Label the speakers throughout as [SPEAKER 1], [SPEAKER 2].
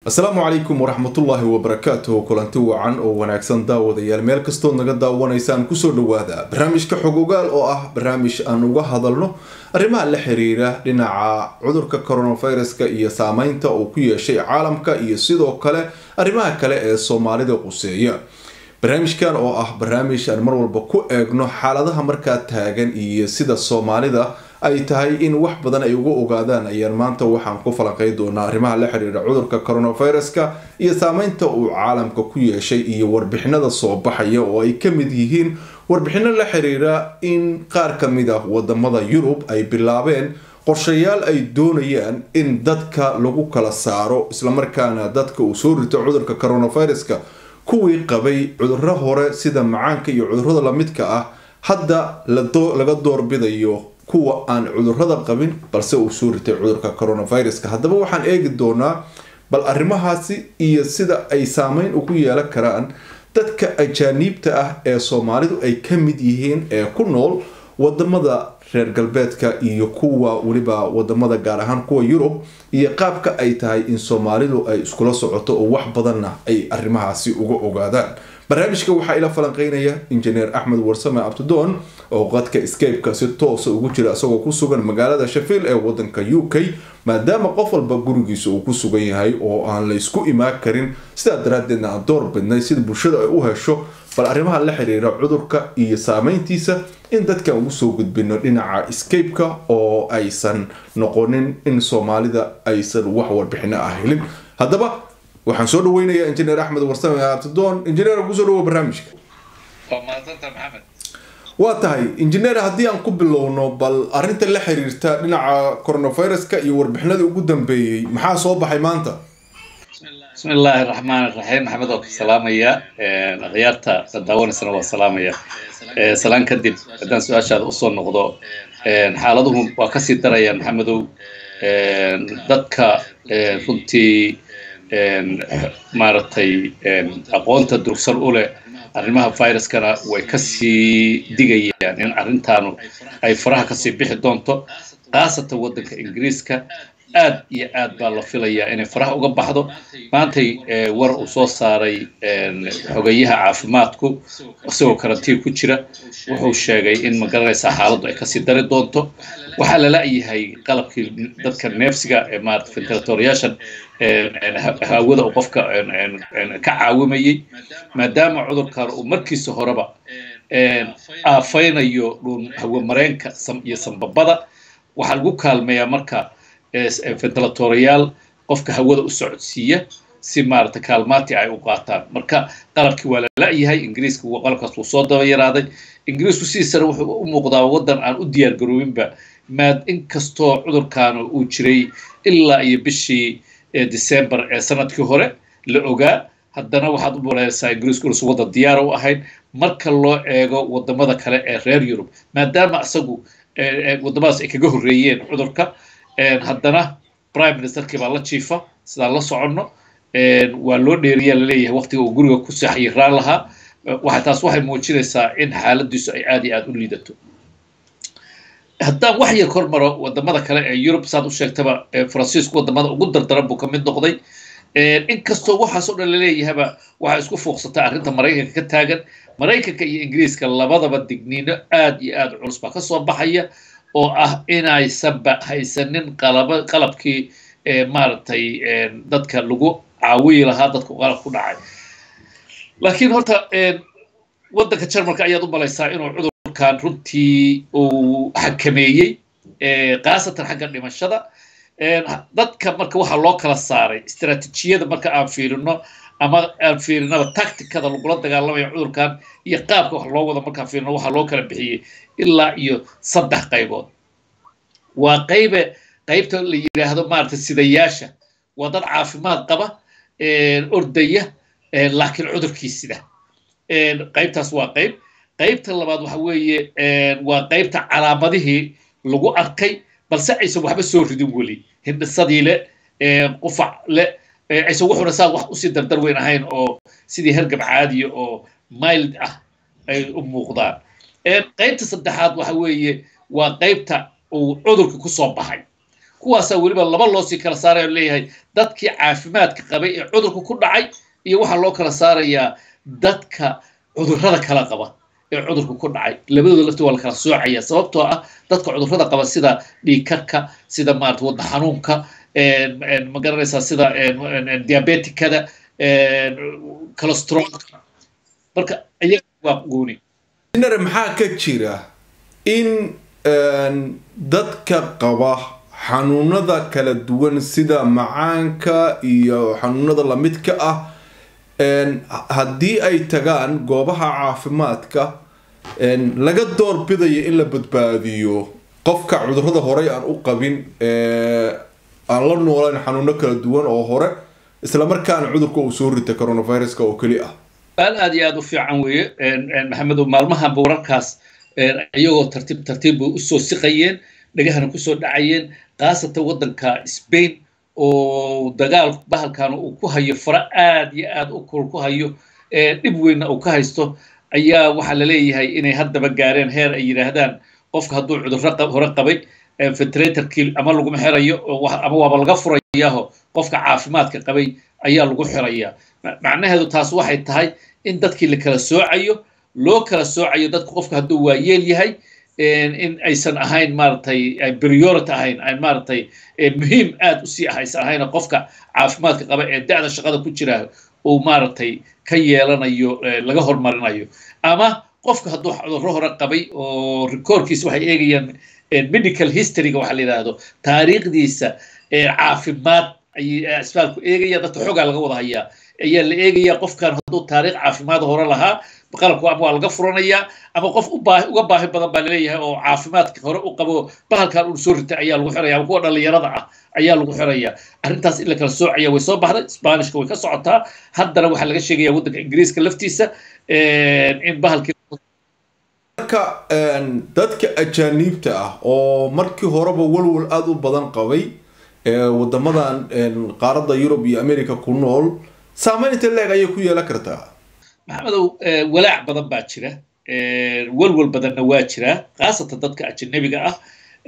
[SPEAKER 1] asalaamu calaykum waraxmatullaahi wabarakaatuhu kulanti wacan oo wanaagsan daawadayaal meel kastood naga daawanaysaan kusoo dhawaada barnaamijka xog ogaal oo ah barnaamij aan uga hadalno arrimaha la xiriira dhinaca cudurka coronaviruska iyo saameynta uu ku yeeshay caalamka iyo sidoo kale arrimaha kale ee soomaalida quseeya barnaamijkan oo ah barnaamij aan mar walba ku eegno xaaladaha markaa taagan iyo sida soomaalida ay tahay in wax badan ay uga ogaadaan ayaan maanta waxaan ku falanqey doonaa arrimaha la xiriira cudurka coronaviruska iyo saameynta uu caalamka ku yeeshay iyo warbixinada soo baxaya oo ay ka mid yihiin warbixino la xiriira in qaar ka mid ah wadamada yurub ay bilaabeen qorshayaal ay doonayaan in dadka lagu kala saaro islamarkaana dadka uu soo rito cudurka coronaviruska kuwii qabay cuduro hore sida macaanka iyo cudurada lamidka ah hadda laga doorbidayo kuwa aan cudurada qabin balse uu soo ritay cudurka coronaviruska haddaba waxaan eegi doonaa bal arrimahaasi iyo sida ay saameyn ugu yeelan karaan dadka ajaaniibta ah ee soomaalidu ay ka mid yihiin ee ku nool wadamada reer galbeedka iyo kuwa weliba wadamada gaar ahaan kuwa yurub iyo qaabka ay tahay in soomaalidu ay iskula socoto oo wax badanna ay arrimahaasi uga ogaadaan barnaamijka waxaa ila falanqeynaya injineer axmed warsame abtidoon oo qadka scape-ka si toosa ugu jira isagoo ku sugan magaalada shafiil ee wadanka u k maadaama qof walba gurigiisa uu ku sugan yahay oo aan la ysku imaan karin sidaa daraadeedna aan door bidnay sida bulshada ay u hesho bal arrimaha la xiriira cudurka iyo saameyntiisa in dadkan ugu soo gudbino dhinaca scape-ka oo aysan noqonin in soomaalida aysan wax warbixino ah helin haddaba waxaan soo dhaweynayaa injineer axmed warsame abtidoon injineer kusoo dhawo barnaamijka waa tahay injineer haddii aan ku bilowno bal arrinta la xiriirta dhinaca coronaviruska iyo warbixinadii ugu dambeeyey maxaa soo baxay maanta
[SPEAKER 2] bismi illaahi raxmaan raxiim maxamed oo ku salaamaya akhyaarta daawanaysana waa salaamaya salaan kadib haddaan su-aashaada usoo noqdo xaaladuhu waa kasii darayaan maxamedow dadka runtii maaragtay aqoonta durugsan u leh arrimaha viruskana way kasii digayaan in arrintaanu ay faraha kasii bixi doonto khaasatan waddanka ingiriiska aad iyo aad baa la filayaa inay faraha uga baxdo maantay war uu soo saaray xogeyaha caafimaadku isagoo karantiin ku jira wuxuu sheegay in magaranaysaa xaaladdu ay kasii dari doonto waxaa la la-yahay qalabkii dadka neefsiga ee maarata ventilatoryaashan hawada uu qofka ka caawimayey maadaama cudurkan uu markiisa horeba aafaynayo dhun hawamareenka iyo sambabada waxaa lagu kaalmeeyaa marka ventilatoryaal qofka hawada u socodsiiya si maarata kaalmaati ay u qaataan marka qalabkii waa la la-yahay ingiriiska qalabkaas wuu soo daba yaraaday ingiriisku sidiisana wuxuu u muuqdaa waddan aan u diyaar garoobinba maad inkastoo cudurkaanu uu jiray ilaa iyo bishii december ee sanadkii hore la ogaa haddana waxaad u maleysaa ingiriisku inuusan waddan diyaara u ahayn marka loo eego wadamada kale ee reer yurub maadaama isagu wadamadaas ay kaga horreeyeen cudurka haddana prime ministerkii baa la jiifa sidaan la soconno waa loo dheeriyaa laleeyahay waqtiga uu guriga ku saxyiraan lahaa waxa taas waxay muujinaysaa in xaaladiisu ay aad iyo aad u liidato haddaan wax yar kor maro wadamada kale ee yurub saad u sheegtaba faransiisku wadamada ugu dardaran buu ka mid noqday inkastoo waxaas oo dhan laleeyahaba waxaa isku fuuqsataa arrinta maraykanka ka taagan maraykanka iyo ingiriiska labadaba digniino aad iyo aad culus baa kasoo baxaya oo ah inaysanba haysanin qalaba qalabkii maaragtay dadka lagu caawiyi lahaa dadka qalab ku dhacay laakiin horta waddanka jarmalka ayaad u malaysaa inuu cudurkan runtii uu xakameeyey khaasatan xagga dhimashada dadka marka waxaa loo kala saaray istaraatiijiyada marka aan fiirino ama aan fiirinaba tacticada lagula dagaalamayo cudurkan iyo qaabka wax loo wado markaan fiirino waxaa loo kala bixiyey ilaa iyo saddex qaybood waa qaybe qaybta la yidhaahdo maarata sidayaasha waa dad caafimaad qaba ordaya laakiin cudurkii sida qaybtaas waa qayb qaybta labaad waxa weeye waa qaybta calaamadihii lagu arkay balse aysan waxba soo ridin weli hindhisadii le qufac le aysan wuxuna saa wax usii dardar weyn ahayn oo sidii hergab caadiya oo mild ah ay u muuqdaan qaybta saddexaad waxa weeye waa qaybta uu cudurka ku soo baxay kuwaasaa weliba laba loosii kala saaraya leeyahay dadkii caafimaadka qabay ee cudurka ku dhacay iyo waxaa loo kala saarayaa dadka cudurrada kala qaba ee cudurka ku dhacay labadooda lafti waa la kala soocaya sababtoo ah dadka cudurrada qaba sida dhiigkarka sida maarata wadna xanuunka ma garanaysaa sida diabetikada colostrolka marka iyaga waa gooni
[SPEAKER 1] nare maxaa ka jira in dadka qaba xanuunada kala duwan sida macaanka iyo xanuunada lamidka ah haddii ay tagaan goobaha caafimaadka laga doorbidayo in la badbaadiyo qofka cudurrada horey aan u qabin aan la noolayn xanuuno kala duwan oo hore islamarkaana cudurka uu soo rita coronaviruska oo keli ah
[SPEAKER 2] aal aad iyo aad u fiican weeye maxamedow maalmahanba wararkaas iyagoo tartiib tartiib bay usoo siqayeen dhagahana kusoo dhacayeen khaasatan waddanka spain oo dagaal bahalkan uu ku hayo fara aad iyo aad u kul ku hayo dhib weynna uu ka haysto ayaa waxaa la leeyahay inay haddaba gaareen heer ay yidhaahdaan qofka hadduu cudurro hore qabay ventilatorkii ama laguma xirayo ama waaba laga furayaaho qofka caafimaadka qabay ayaa lagu xirayaa macnaheedu taas waxay tahay in dadkii la kala soocayo loo kala soocayo dadka qofka hadduu waayeel yahay in aysan ahayn maaragtay priority ahayn ay maaragtay muhiim aad u sii ah aysan ahayn qofka caafimaadka qaba ee da'da shaqada ku jira uu maaragtay ka yeelanayo laga hormarinayo ama qofka hadduu cudurro hore qabay oo rikoorkiisa waxay eegayaan medical historyga waxa la yidhaahdo taariikhdiisa caafimaad ayay isbitaalku eegaya dadka xoogaa laga wada hayaa ayaa la eegayaa qofkan hadduu taariikh caafimaad hore lahaa qalabka ama waa laga furanayaa ama qof uga baahi badan baa laleeyahay oo caafimaadka hore u qabo bahalkan uu soo ritay ayaa lagu xiraya ama kuwa dhallinyarada ah ayaa lagu xiraya arrintaas in la kala soocaya way soo baxday sbanishka way ka socotaa haddana waxaa laga sheegaya waddanka ingiriiska laftiisa in bahalkii
[SPEAKER 1] marka dadka ajaaniibta ah oo markii horeba walwal aada u badan qabay wadamadan qaaradda yurub iyo america ku nool saameynta leeg ayay ku yeelan kartaa
[SPEAKER 2] maxamedow walaac badan baa jira walwal badanna waa jira khaasatan dadka ajanabiga ah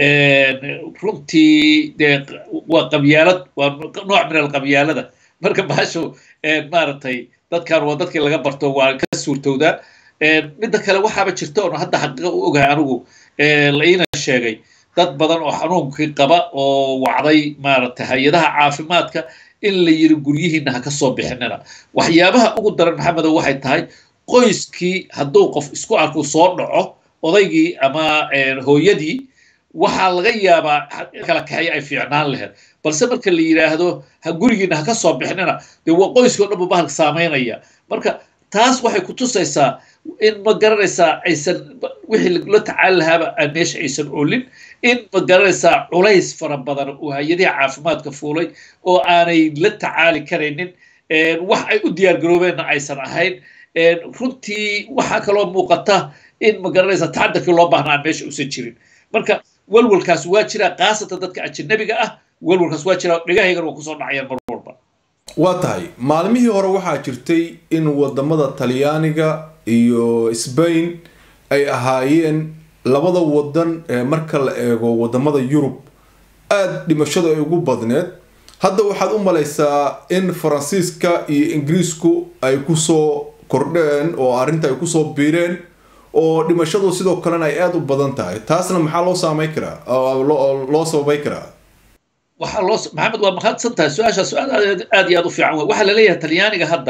[SPEAKER 2] runtii dee waa qabyaalad waa nooc min alqabyaalada marka baasho maaragtay dadkan waa dadkii laga barto waa ka suurtowdaa midda kale waxaaba jirta oon hadda xaqiiqa u ogahay anigu la iina sheegay dad badan oo xanuunkii qaba oo wacday maaragtay hay-adaha caafimaadka in la yiri guryihiina ha ka soo bixinina waxyaabaha ugu daran maxamedow waxay tahay qoyskii hadduu qof isku arku soo dhaco odaygii ama hooyadii waxaa laga yaabaa kala kaxeeya ay fiicnaan lahayd balse marka la yidhaahdo ha gurigiina ha ka soo bixinina dee waa qoyskii o dhan buu bahalka saamaynaya marka taas waxay ku tusaysaa in ma garanaysaa aysan wixii la tacaali lahaaba meesha aysan olin in ma garanaysaa culays fara badan oo hay-adihi caafimaadka fuulay oo aanay la tacaali karaynin wax ay u diyaargaroobeenna aysan ahayn runtii waxaa kaloo muuqata in ma garanaysaa tacadarkii loo baahna aan meesha usan jirin marka walwalkaas waa jira khaasatan dadka ajanabiga ah walwalkaas waa jira dhegahaygan waa kusoo dhacayaan mar walba
[SPEAKER 1] waa tahay maalmihii hore waxaa jirtay in wadamada talyaaniga iyo sbain ay ahaayeen labada wadan marka la eego wadamada yurub aada dhimashadu ay ugu badneed hadda waxaad u malaysaa in faransiiska iyo ingiriisku ay kusoo kordheen oo arrinta ay kusoo biireen oo dhimashadu sidoo kalena ay aada u badan tahay taasna maxaa loo saameyn karaa loo sababay karaa
[SPEAKER 2] waxaa loo maxamed waa mahadsan tahay su-aasha su-aal aad iyo aad u fiican wey waxaa laleeyahay talyaaniga hadda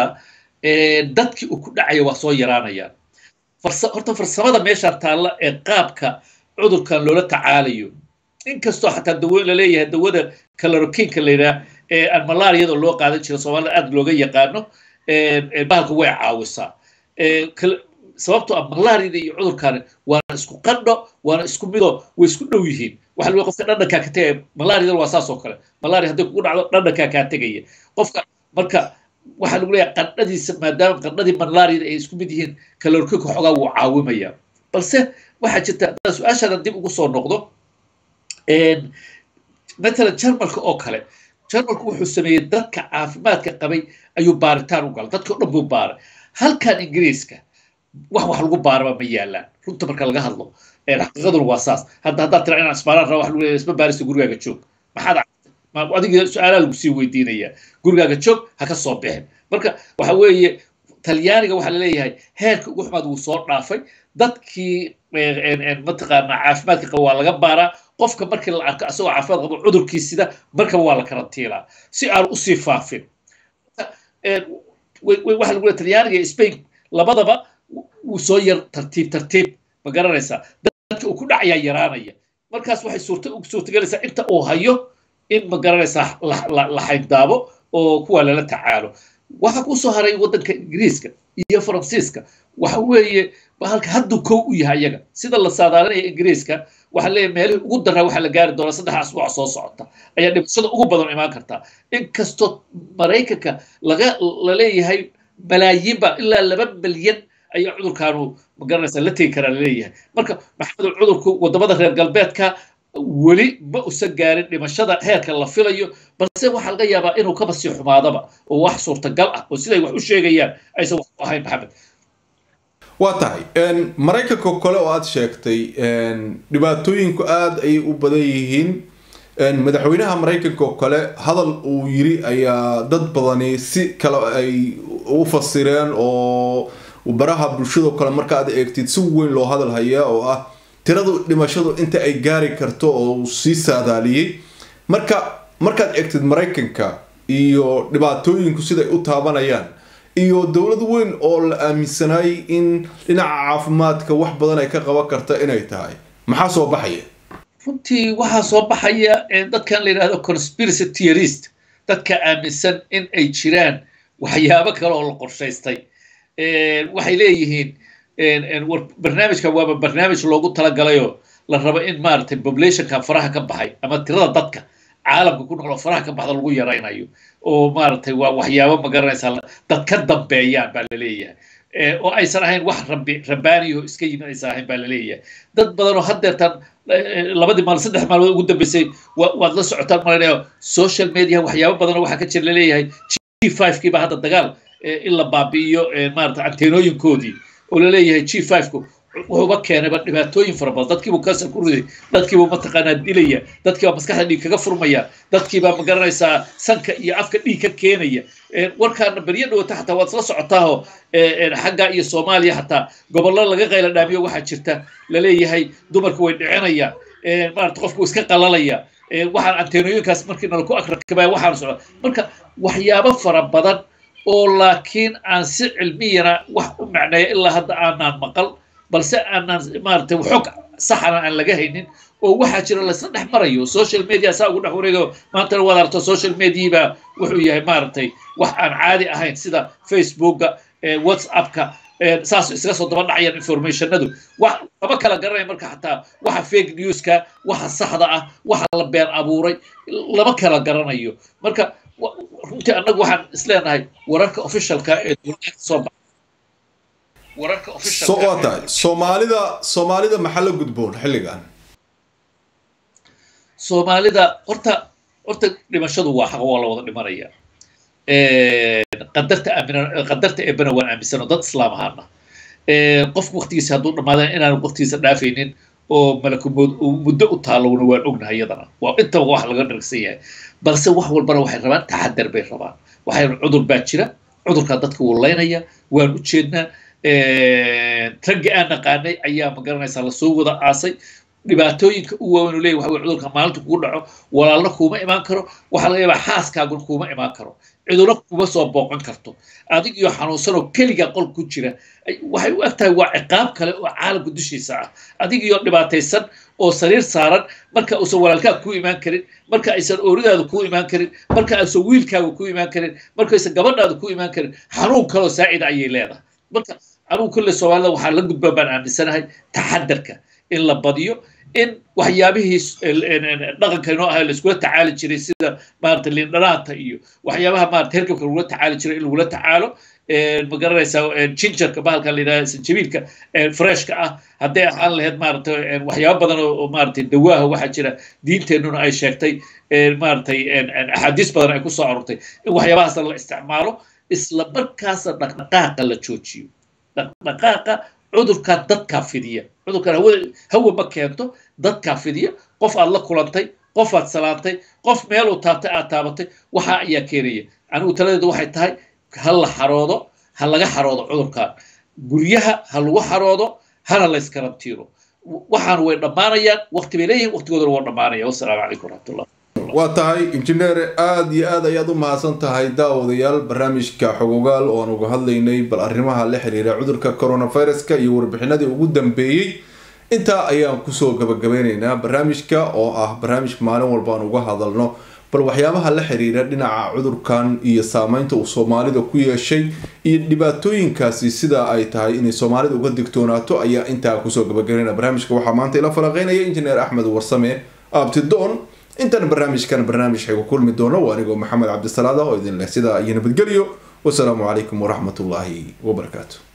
[SPEAKER 2] dadkii uu ku dhacaya waa soo yaraanayaan horta farsamada meeshaan taalla ee qaabka cudurkan loola tacaalayo inkastoo xataa dawo laleeyahay dawada calorokinka la yidhaha ee aan malaariyada loo qaadan jira soomaalida aad looga yaqaano bahalka way caawisaa sababtoo ah malaariyada iyo cudurkaani waana isku qandho waana isku mido way isku dhow yihiin waxa lagu qofka dhadhankaa ka tegaya malaariyada waa saas oo kale malaria hadday kugu dhacdo dhadhankaa kaa tegaya qofka marka waxaa lagu leeyahay qandhadiisa maadaama qandhadii malaariyada ay isku mid yihiin kalorkinka xoogaa wuu caawimaya balse waxaa jirta haddaan su-aashaadan dib ugu soo noqdo matalan jarmalka oo kale jarmalku wuxuu sameeyey dadka caafimaadka qabay ayuu baaritaan u galay dadka o dhan buu baaray halkan ingiriiska wax wax lagu baaraba ma yaalaan runta marka laga hadlo xaqiiqaduna waa saas hadda haddaad tira inaan isbaalaan raba wax lagu leeyahay isma baarista gurigaaga joog maxaad adiga su-aalaha lagu sii weydiinaya gurigaaga joog ha ka soo bixin marka waxa weeye talyaaniga waxaa laleeyahay heerka ugu xumaad wuu soo dhaafay dadkii mataqaanaa caafimaadka qaba waa laga baaraa qofka markii la arko asagoo caafimaad qabo cudurkiisida markaba waa la karantiilaa si aan usii faafin waxa lagu leeya talyaaniga iyo spain labadaba wuu soo yar tartiib tartiib ma garanaysaa dadka uu ku dhacayaa yaraanaya markaas waxay suurta suurtagelaysaa inta uu hayo in ma garanaysaa la xayndaabo oo kuwa lala tacaalo waxa kusoo haray waddanka ingiriiska iyo faransiiska waxa weeye halka hadduu kow u yahay iyaga sida la saadaalinaya ingiriiska waxaa leeyahay meelihii ugu daraa waxaa la gaari doonaa saddex asbuuc soo socota ayaa dhimashada ugu badan imaan kartaa inkastoo maraykanka laga la leeyahay malaayiinba ilaa laba milyan ayaa cudurkaanu magaranaysa la tegi karaa laleeyahay marka maxamed cudurku wadamada reer galbeedka weli ma usan gaarin dhimashada heerka la filayo balse waxaa laga yaabaa inuu kaba sii xumaadaba oo wax suurtagal ah oo siday wax u sheegayaan aysan wax u ahayn maxamed
[SPEAKER 1] waa tahay maraykanka kale oo aada sheegtay dhibaatooyinku aada ayay u badan yihiin madaxweynaha maraykanka oo kale hadal uu yiri ayaa dad badani si kale ay u fasireen oo baraha bulshadao kale marka aad eegtid si weyn loo hadal hayaa oo ah tiradu dhimashadu inta ay gaari karto oo uu sii saadaaliyey marka markaad eegtid maraykanka iyo dhibaatooyinku siday u taabanayaan iyo dowlad weyn oo la aaminsanaayay in dhinaca caafimaadka wax badan ay ka qaban karta inay tahay maxaa soo baxaya
[SPEAKER 2] runtii waxaa soo baxaya dadkan la yidhahdo conspiracy theorist dadka aaminsan in ay jiraan waxyaabo kale oo la qorshaystay waxay leeyihiin barnaamijkan waaba barnaamij loogu talagalayoo la rabo in maaragtay populationka faraha ka baxay ama tirada dadka caalamka ku nool oo faraha ka baxda lagu yaraynayo oo maaragtay waa waxyaabo ma garanaysaa dad ka dambeeyaan baa laleeyahay oo aysan ahayn wax rabi rabaaniyo iska yimid aysan ahayn baa laleeyahay dad badan oo haddeertan labadii maalin saddex maalmood ugu dambeysay waad la socotaan malaynayo social media waxyaabo badan oo waxaa ka jira laleeyahay g five kii baa hadda dagaal in la baabi'iyo maarata anteenooyinkoodii oo laleeyahay g five-ku wuxuuba keenayba dhibaatooyin fara badan dadkiibuu kansar ku riday dadkiibuu mataqaanaa dilaya dadkiibaa maskaxda dhiig kaga furmaya dadkiibaa ma garanaysaa sanka iyo afka dhiig ka keenaya warkaana beryo dhawata xataa waad isla socotaaho xagga iyo soomaaliya xataa gobollo laga qayla dhaamiyo waxaa jirta laleeyahay dumarku way dhicinayaan maarata qofku iska qalalaya waxaan anteenooyinkaas markii nala ku akrakabaya waxaan socda marka waxyaabo fara badan oo laakiin aan si cilmiyana wax u macneeya ilaa hadda aanaan maqal balse aanaan maaragtay xog saxana aan laga haynin oo waxaa jira laysla dhex marayo social media saa ugu dhex wareegayo maantana waad aragto social mediabaa wuxuu yahay maaragtay wax aan caadi ahayn sida facebooka whatsappka saas isaga soo daba dhacayaan informationadu wax lama kala garanaya marka xataa waxa fake newska waxa saxda ah waxa la been abuuray lama kala garanayo marka runtii annagu waxaan isleenahay wararka officialka ee dowladda soo baxa wararka
[SPEAKER 1] waa tahay soomaalida soomaalida maxaa la gudboon xilligan
[SPEAKER 2] soomaalida horta horta dhimashadu waa xaq waa la wada dhimanaya qadarta aamina qadarta eebana waan aaminsan oo dad islaam ahaana qofku waqtigiisa hadduu dhammaadaan inaanu waqtigiisa dhaafaynin oo malakumood muddo u taalowna waan ognahay iyadana waa intaba wax laga dhargsan yahay balse wax walbana waxay rabaan taxadar bay rabaan waxay cudur baa jira cudurkaa dadka wuu laynaya waan u jeednaa raggii aan naqaanay ayaa ma garanaysaa lasoo wada aasay dhibaatooyinka u waaweyn leeyahy waxa weye cudurka maalinta kugu dhaco walaalna kuuma imaan karo waxaa laga yaabaa xaaskaaguna kuuma imaan karo ciduna kuma soo booqan karto adig iyo xanuunsanoo keliga qol ku jira waxay u eg tahay waa ciqaab kale oo caalamka dushiisa ah adig iyo dhibaataysan oo sariir saaran marka uusan walaalkaa kuu imaan karin marka aysan ooridaada kuu imaan karin marka aysan wiilkaaga kuu imaan karin markaysan gabadhaada kuu imaan karin xanuun kaloo saacida ayay leedahay marka anugu kulle soomaalida waxaa la gudbaan baan aaminsanahay taxadarka in la badiyo in waxyaabihii dhaqanka inoo ahay laiskula tacaali jiray sida maarata lindhanaanta iyo waxyaabaha maarata hergabka lagula tacaali jiray in lagula tacaalo ma garanaysaa jinjarka bahalka la yidhahda sanjabiilka freshka ah hadday ahaan lahayd maarata waxyaabo badan oo maarata dawaaha waxaa jira diinteennuna ay sheegtay maaratay axaadiis badan ay ku soo arortay in waxyaabahaasna la isticmaalo isla markaasna dhaqdhaqaaqa la joojiyo dhaqdhaqaaqa cudurkaa dadkaa fidiya cudurkan hawada hawa ma keento dadkaa fidiya qof aad la kulantay qofaad salaantay qof meeluu taabtay aad taabatay waxa ayaa keenaya anigu taladeedu waxay tahay ha la xaroodo ha laga xaroodo cudurkan guryaha ha lagu xaroodo hana la iskarantiiro waxaan way dhammaanayaan waqti bay leeyihin waqtigoodana waa dhammaanaya wassalaamu calaykum waraxmatullah
[SPEAKER 1] waa tahay injineer aada iyo aad ayaad u mahadsan tahay daawadayaal barnaamijka xogogaal oo aan uga hadlaynay bal arrimaha la xiriira cudurka coronaviruska iyo warbixinadii ugu dambeeyey intaa ayaan kusoo gabagabeyneynaa barnaamijka oo ah barnaamij maalin walba aan uga hadalno bal waxyaabaha la xiriira dhinaca cudurkan iyo saameynta uu soomaalida ku yeeshay iyo dhibaatooyinkaasi sida ay tahay inay soomaalida uga digtoonaato ayaa intaa kusoo gabagabeynaya barnaamijka waxaa maanta ila falaqeynaya injineer axmed warsame abtidoon intaan barnaamijkan barnaamij xaygu kulmi doono waa anigoo maxamed cabdisalaada oo idin leh sidaa iyo nabadgelyo wasalaamu calaykum waraxmatullaahi wabarakaatu